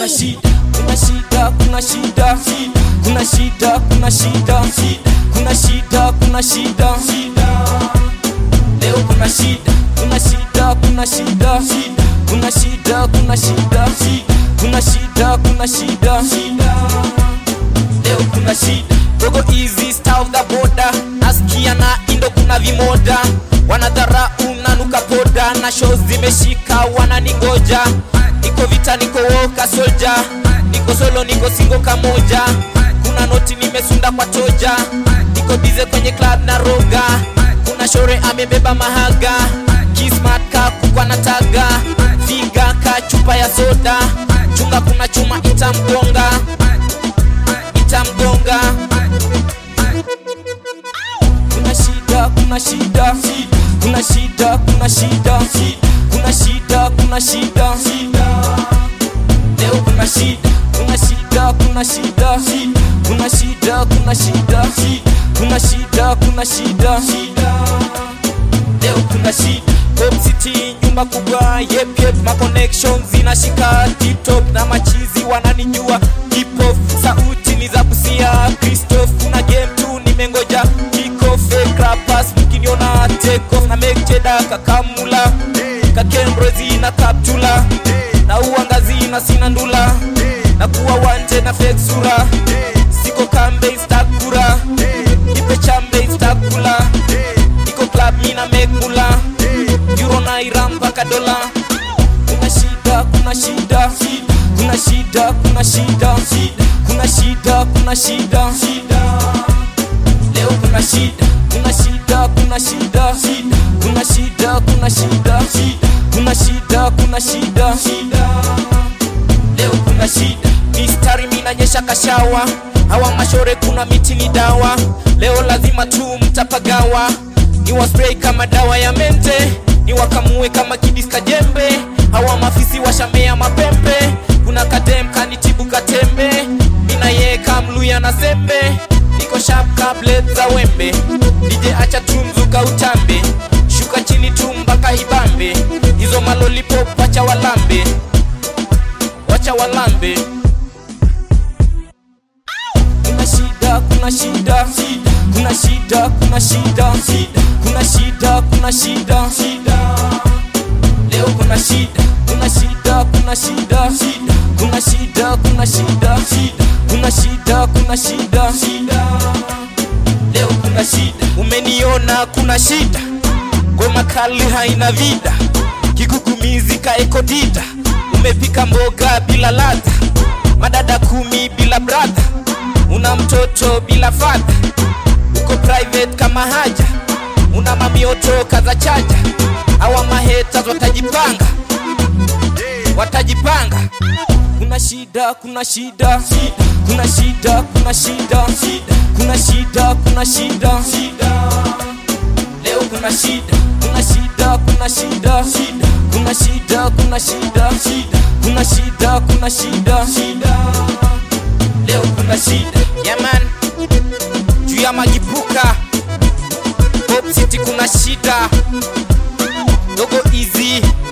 kuna shida kuna shida kuna shida kuna shida kuna shida kuna shida kuna shida leo kuna shida kuna shida kuna shida kuna shida kuna shida kuna shida kuna shida leo kuna shida dogo easy star of the border nasikia na indo kuna vimoda wanadhara unanuka poda na show zimeshika wananingoja niko vita niko woka solja niko solo niko singo kamoja kuna noti nimesunda kwa toja niko bize kwenye club na roga kuna shore amebeba mahaga kismat ka kukwa na taga figa ka chupa ya soda chunga kuna chuma itamgonga itamgonga kuna shida kuna shida kuna shida kuna shida kuna shida kuna shida leo kuna shida kuna shida kuna shida kuna shida kuna shida kuna shida kuna shida leo kuna shida Home City nyumba kubwa yep yep ma connections zinashika tip top na machizi wananijua hip hop sauti ni za Busia Christoph kuna game tu nimengoja kick off fake rappers mkiniona take off na make cheda kakamula kakembrezi na kaptula na uangazi na sina ndula na kuwa wanje na fake sura siko kambe stakura nipe chambe stakula niko club mina make mula euro naira mpaka dola kuna shida kuna shida kuna shida kuna shida kuna shida kuna shida leo kuna shida kuna shida kuna shida kuna shida kuna shida kuna shida kuna shida leo kuna shida mistari minanyesha kashawa hawa mashore kuna miti ni dawa leo lazima tu mtapagawa ni waspray kama dawa ya mente ni wakamue kama kidiska jembe hawa mafisi washamea mapembe kuna kadem kanitibu katembe mina ye kamluya na sembe niko sharp kablet za wembe dj acha tu mzuka utambe shuka chini tu mpaka ibambe hizo malolipop wacha walambe wacha walambe kuna shida kuna shida kuna shida kuna shida kuna shida kuna shida leo kuna shida kuna shida kuna shida kuna shida kuna shida kuna shida kuna shida leo kuna shida umeniona kuna shida ngoma kali haina vida kigugumizi kaekodida umepika mboga bila ladha madada kumi bila bradha una mtoto bila fadha uko private kama haja una mamioto kaza chaja awa mahetas watajipanga watajipanga kuna shida kuna shida kuna shida kuna shida kuna shida kuna shida leo kuna shida kuna shida kuna shida kuna shida kuna shida kuna shida kuna shida leo kuna shida yaman juu ya majipuka Pop City kuna shida dogo easy